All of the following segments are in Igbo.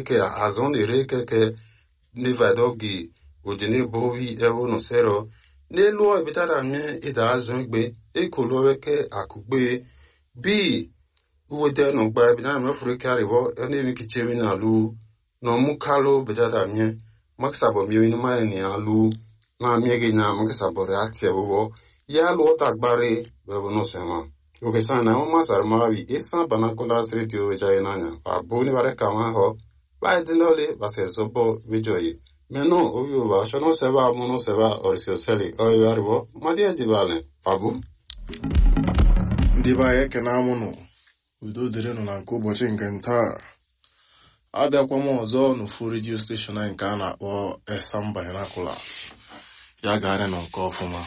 keke azon ere keke nivadogi ojene bovi evo no sero n'elu ebitara mie ida azụ egbe ekoloweke akụgbe bi uwete no gba ebitara mie furu ke arivo ene kichemi na lu no mukalo betara mie makisabo mie ni ma ni alu na mie ge na makisabo reaction bobo ya lu ota gbare bebo no sema oke sana na ma sar ma vi esa bana kola sri dio weja inanya abuni bare kama ho ba dinole ba se sobo wejoyi Meno oyo ba shono seba mono seba orisio seli oyo aribo madia jibale fabu ndị be anyị ekene amụnụ udo dịrịnụ na nke ụbọchị nke ntaa abịakwa m ọzọ n'ofu redio steshọn anyị nke a na-akpọ esam binoculars ya garị nọ nke ọfụma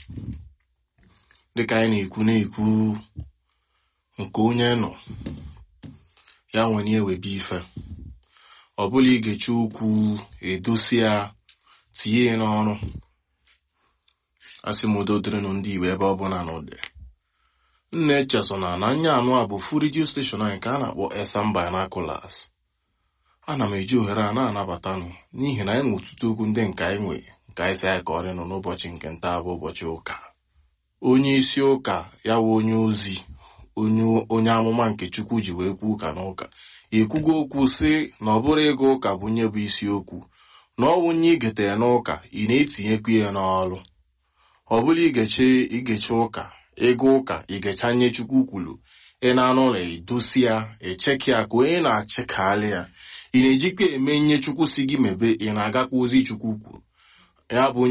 dịka anyị na-ekwu na-ekwu nke onye nọ ya nwere ewebe ife ọ bụla igechi okwu edosi ya tinye ya n'ọrụ asị m udo dịrịnụ ndị igbo ebe ọ bụla na ụdị nna echesona na anya anụ a bụ fu redio steshọn anyị nke a na-akpọ esam binoculars ana m eji ohere a na-anabatanụ n'ihi na anyị na ọtụtụ okwu ndị nke anyị nwe nke anyị si anyị ka ọrịnụ n'ụbọchị nke nta bụ ụbọchị ụka onye isi ụka ya wụ onye ozi onye amụma nke chukwu ji wee kwuo ụka n'ụka ekwugo okwu sị na ọ bụrụ ịga ụka bụ nye bụ isiokwu na ọ wụnye igetere n'ụka ị na-etinyekwu ya n'ọrụ ọ bụla igeche igeche ụka ịga ụka igecha nye chukwu kwuru ị na-anụ ụlọ edosi ya echeki ya ka onye na-achịkalị ya ị na-ejikwa eme nye chukwu si gị mebe ị na-agakwa ozi chukwu kwuru ya bụ